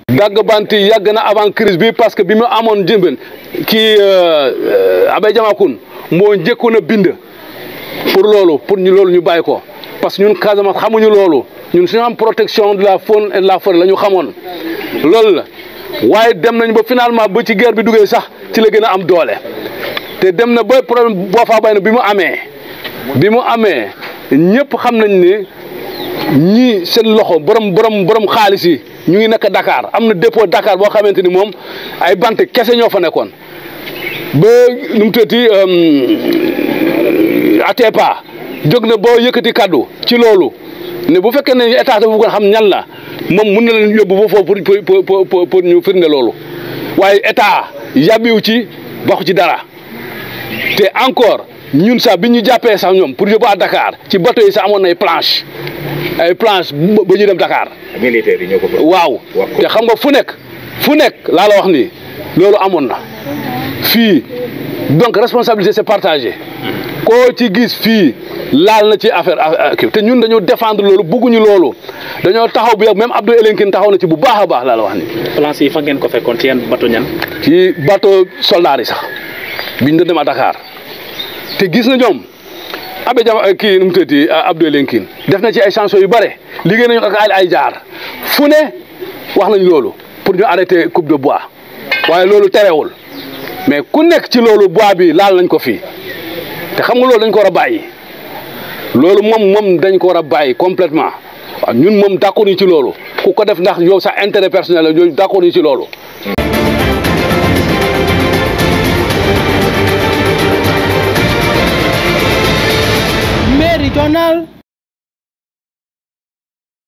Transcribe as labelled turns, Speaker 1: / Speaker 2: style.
Speaker 1: dagg bant yi yàgg na avant crise bi parce que bi mu amoon jëmben kii Abbé Diamacoune moo njëkkoon a bind pour loolu pour ñu loolu ñu bàyyi ko parce que ñun Casamance xamuñu loolu ñun suñu am protection de la faune et de la forêt la ñu xamoon loolu la waaye dem nañ ba finalement ba ci guerre bi duggee sax ci la gën a am doole te dem na ba problème boo faa bay na bi mu amee bi mu amee ñëpp xam nañ ni ñii seen loxo borom borom borom xaalis yi ñu ngi nekk Dakar am na dépôt Dakar boo xamante ni moom ay bant kese ñoo fa nekkoon ba nu mu tëddee Atepa jóg na boo yëkkati kaddu ci loolu ne bu fekkee ne état dafa bëgg xam ñan la moom mun na leen yóbbu ba foofu pour pour pour pour ñu firnde loolu waaye état yàbbiwu ci waxu ci dara te encore ñun sax bi ñu jàppee sax ñoom pour yóbbu à Dakar ci bateau yi sax amoon na ay planche ay planche ba ñu dem Dakar.
Speaker 2: militaire yi ñoo ko
Speaker 1: waaw te xam nga fu nekk fu nekk laa la wax ni loolu amoon na fii donc responsabilité c'est partagé koo ci gis fii laal na ci affaire kii te ñun dañoo défendre loolu bugguñu loolu dañoo taxaw bu yàgg même Abdou Elinkine taxaw na ci bu baax a baax laa la wax ni
Speaker 3: planche yi fa ngeen ko fekkoon ci yenn bateau ñan.
Speaker 1: ci bateau soldats yi sax biñ doon dem à Dakar te gis na ñoom Abbé Diama kii nu mu tëddee Abdou Elinkine def na ci ay chansons yu bare liggéey nañu ak ay jaar fu ne wax nañ loolu pour ñu arrêter coupe de bois waaye loolu terewul mais ku nekk ci loolu bois bi laal nañ ko fii te xam nga loolu dañ ko war a bàyyi loolu moom moom dañ ko war a bàyyi complètement waaw ñun moom d'accord ñu ci loolu ku ko def ndax yow sa intérêt personnel la yooyu d'accord ñu ci loolu.
Speaker 4: Méridional